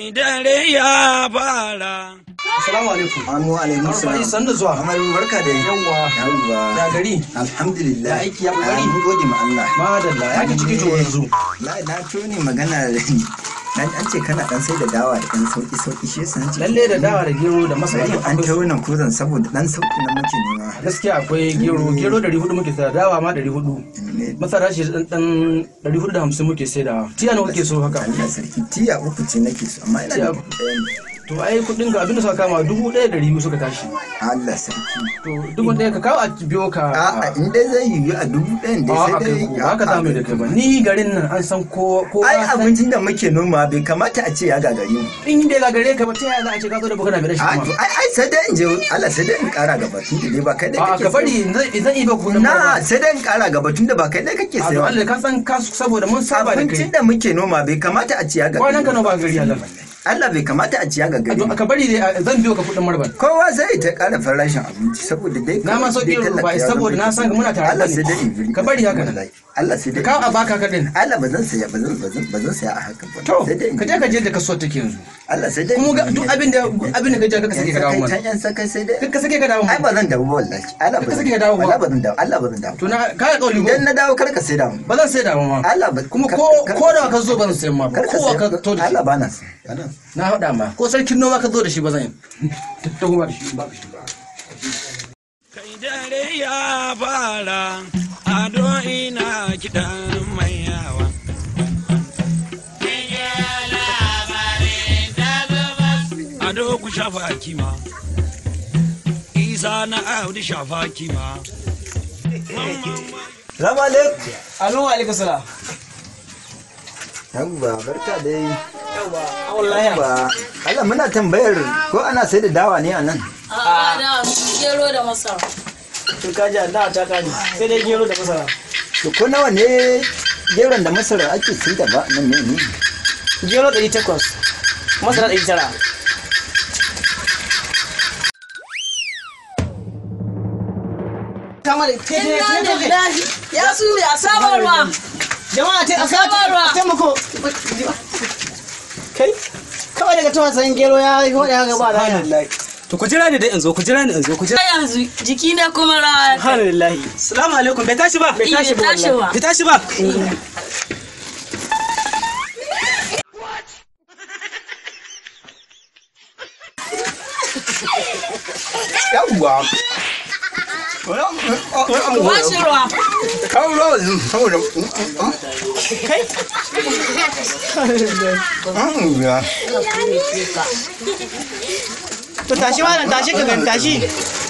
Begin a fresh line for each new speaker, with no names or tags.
kai dare ya fara.
Assalamu alaikum.
Amu alaikum
Marfa'i
salam.
san da zuwa.
Amaru barka da
Yawwa.
Yawwa.
Ya gari.
Alhamdulillah.
Ya aiki, ya kokari.
Ah, Mun gode ma Allah.
Madalla ya ki ciki to yanzu.
La na tuni magana da ni. Dan an ce kana dan sai da dawa da dan sauki sauki shi yasa nace.
Lalle da dawa da gero da masara
Sai
duk
an
akwai
ta
su.
wannan kuzan saboda dan sauki na muke nema.
Gaskiya akwai gero, gero 400 muke sayar, dawa ma 400. Masara shi dan dan 450 muke sayarwa. Tiya nawa kake so haka?
Allah sarki tiya uku ce nake so amma ina da
Tiya-
kuɗi ɗaya ne.
To ai kudin ga abin da suka kama 1200 suka tashi.
Allah sarki.
To dubu ɗaya ka kawo a biyo ka.
A'a in dai zai yiwu a dubu ɗayan dai
a
sai
kai
dai.
ko ba ka damu da kai ba. Ni garin nan an san ko ko
Ai abincin da muke noma bai kamata a ce ya gagari mu.
in dai ga gare ka ba ta yaya za a ce ka zo da bukana mai
A
rashin
to
kuma.
ai ai sai dai in je Allah sai dai in kara gaba tun da dai ba kai dai
A
kake
ka bari zan zan iya ba kudin
Na sai dai in kara gaba tun da ba kai dai kake
A to
sayawa.
Allah ka san ka saboda mun saba da kai.
Abincin da muke noma bai kamata a ci ya gagari.
Kwanan ka nawa ba gari Allah.
Allah bai kamata a ci ya
A
gagari.
to ka bari dai zan biyo ka kudin marban.
Kowa zai ta kara farashin abinci saboda dai
Na ma sauƙi
dai talaka
ba
ya
saboda
zama
na san ka muna tare
Allah
da
sai dai in
ni.
biri.
Ka bari haka nan.
Wallahi. Allah sai dai.
Ka kawo a baka ka din.
Allah ba zan saya ba zan ba zan ba zan saya a haka ba.
To
Sai dai in
ka je ka je da kasuwar take yanzu.
Allah sai dai.
Kuma ga duk abin da abin da ka je ka sake ka dawo
Yan
mana.
sakai yan sakai sai dai.
Ka sake ka dawo
Ai
mana.
ba zan dawo ba wallahi. Allah ba
Ka
zan
sake dawo ba.
Allah ba zan dawo. Allah ba zan dawo.
To na ka ga kauli
Idan
ko.
na dawo kar ka sai da mu.
Ba zan sai da ma.
Allah ba
Kuma
kar-
ko
kar-
ko da ka zo ban sayan ma ba.
kar ka
Ko ka
sai
to da shi.
Allah ba na sai. Ba na sai.
Na faɗa ma. Ko sarkin noma ka zo da shi ba zan yi. Ta kuma da shi ba ka shi ba.
Kai dare ya fara. Ado ina kiɗan mai yawa. Ado ku shafa kima. Isa na Audu shafa kima.
Salamu alaikum.
Alo alaikum salam.
Yawwa barka dai.
Yawwa, wallahi.
Yawwa. Allah muna tambayar ko ana sai da dawa ne a nan.
A'a da gero da masara.
To kaji da ta kaji. Sai dai gero da masara.
To ko nawa ne geron da masara ake sai da ba nan ne ne?
Gero 800. Masara 900. Kamar ke ke
Inna
ke
lillahi ya su ne a sabarwa.
Jama'a ta
Sabarwa.
taimako. Kai kawai daga tuwa sayan gero ya yi hoda haka ba da
To ku jira ni dai in zo, ku jira ni in zo, ku jira.
Sai yanzu jiki na kuma rawa.
Alhamdulillah.
Salamu alaikum, bai tashi ba?
Bai tashi ba
tashi
wallahi.
ba.
Bai tashi ba?
Yawwa.
Ba shi ruwa.
Kawo rawa yanzu saboda.
Kai
Ya.
to tashi malam tashi ka gani tashi.